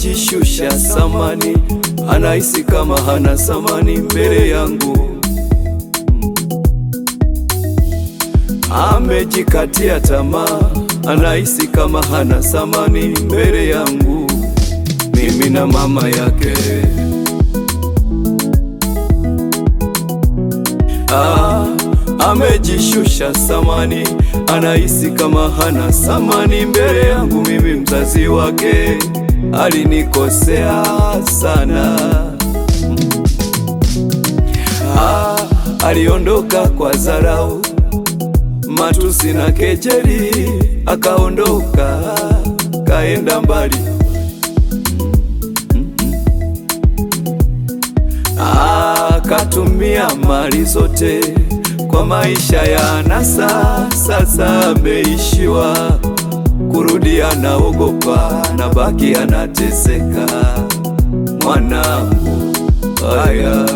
amejishusha samani, anahisi kama hana samani mbele yangu. Amejikatia tamaa, anahisi kama hana samani mbele yangu, mimi na mama yake. Ah, amejishusha samani, anahisi kama hana samani mbele yangu, mimi mzazi wake. Alinikosea sana ah, aliondoka kwa dharau, matusi na kejeli, akaondoka kaenda mbali. Akatumia mali zote kwa maisha ya anasa, sasa ameishiwa kurudi, anaogopa na baki anateseka. Mwanangu haya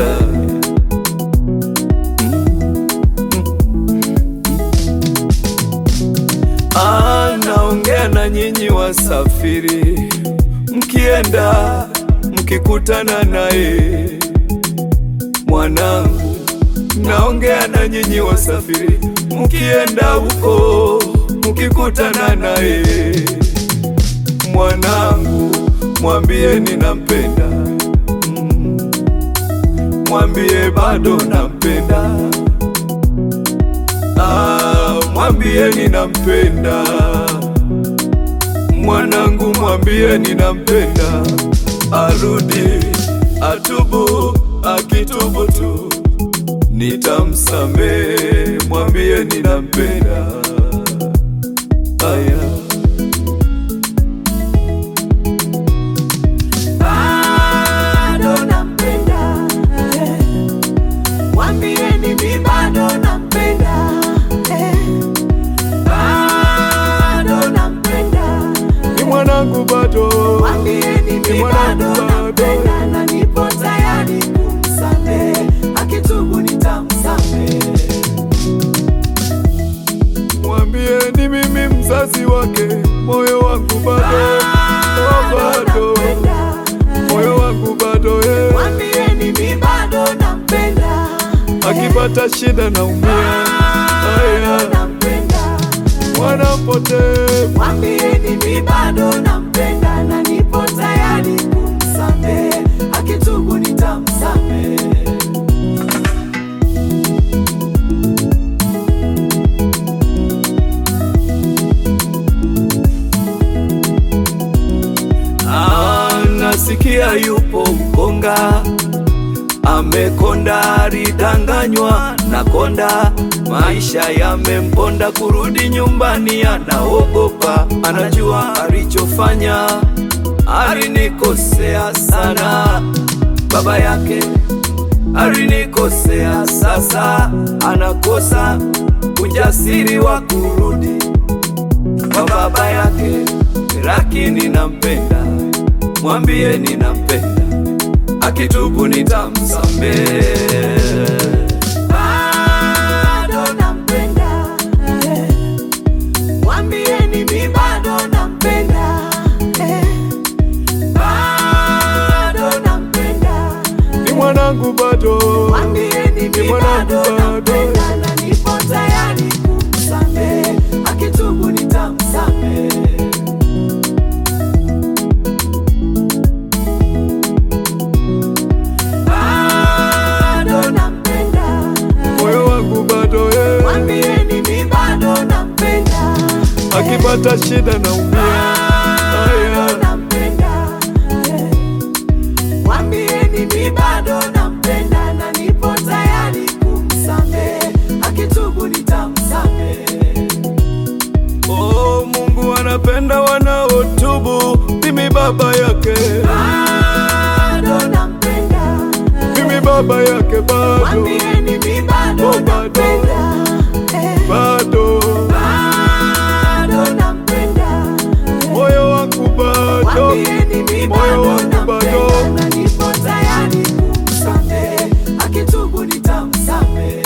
anaongea na nyinyi wasafiri, mkienda mkikutana naye mwanangu, naongea na nyinyi wasafiri, mkienda huko mkikutana naye mwanangu, mwambie ninampenda, mm, mwambie bado nampenda, ah, mwambie ninampenda mwanangu, mwambie ninampenda, arudi atubu akitubu tu nitamsamehe, mwambie ninampenda. Aya, bado nampenda, eh. Mwambieni mi bado nampenda, eh. Bado nampenda, ni mwanangu bado, mwambieni ni mi mwanangu bado bado, nampenda na nipo tayari kumsamehe, akitubu nitamsamehe. mwambie ni mimi mzazi wake, moyo wangu bado, oh, bado, nampenda, eh. moyo wangu bado, eh. Mwambieni mi bado nampenda, eh. akipata shida naumia, Bado aya, nampenda, mwana mpotevu mwambieni mi bado nampenda na nipo tayari kumsamehe, akitubu nitamsamehe. Ah, nasikia yupo mkonga amekonda, alidanganywa na konda, maisha yamemponda, kurudi nyumbani anaogopa, anajua alichofanya, alinikosea sana, baba yake alinikosea, sasa anakosa ujasiri wa kurudi kwa baba yake, lakini nampenda, mwambie ninampenda, akitubu nitamsamehe. Bado nampenda, eh. mwambieni mi bado nampenda, eh. bado nampenda, Ni mwanangu bado, mwambieni ni mi mwanangu bado bado, nampenda na nipo tayari kumsamehe, akitubu nitamsamehe. Bado nampenda, moyo wangu bado, eh. mwambieni mi bado nampenda, akipata shida naumia, bado aya, nampenda, eh. mwambieni mi bado nampenda na nipo tayari kumsamehe, akitubu nitamsamehe. oh, Mungu anapenda wanaotubu, mimi baba yake, Bado nampenda, mimi baba yake bado, mwambieni mi bado Oh, bado. nampenda, eh. bado, bado nampenda, eh. moyo wangu bado, Mwambieni mi moyo bado wangu bado. nampenda na nipo tayari kumsamehe, akitubu nitamsamehe.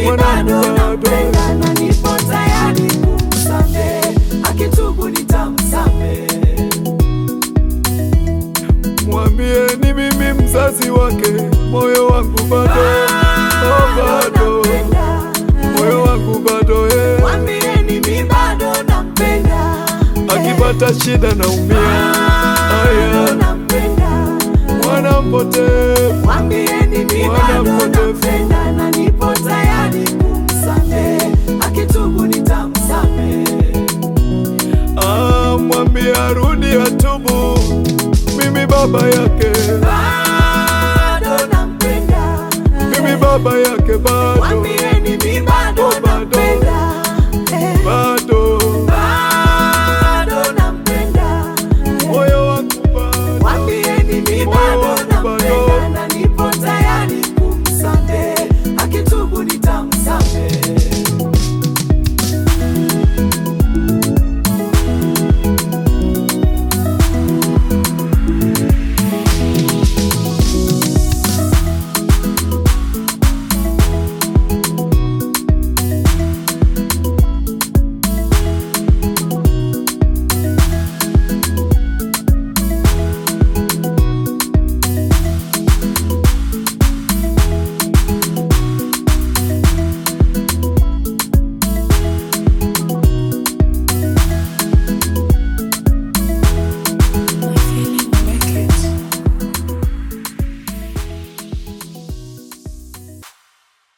bado bado. nampenda na nipo tayari kumsamehe, akitubu nitamsamehe. Mwambie ni mimi mzazi wake, moyo wangu bado, oh, bado, nampenda. moyo wangu bado eh. Mwambieni mi bado nampenda, Akipata shida naumia, bado aya, nampenda. mwana mpotevu, Mwambieni mi Mwana bado mpotevu. nampenda na nipo tayari kumsamehe, akitubu nitamsamehe. ah, mwambie arudi atubu, mimi baba yake, Bado nampenda, mimi baba yake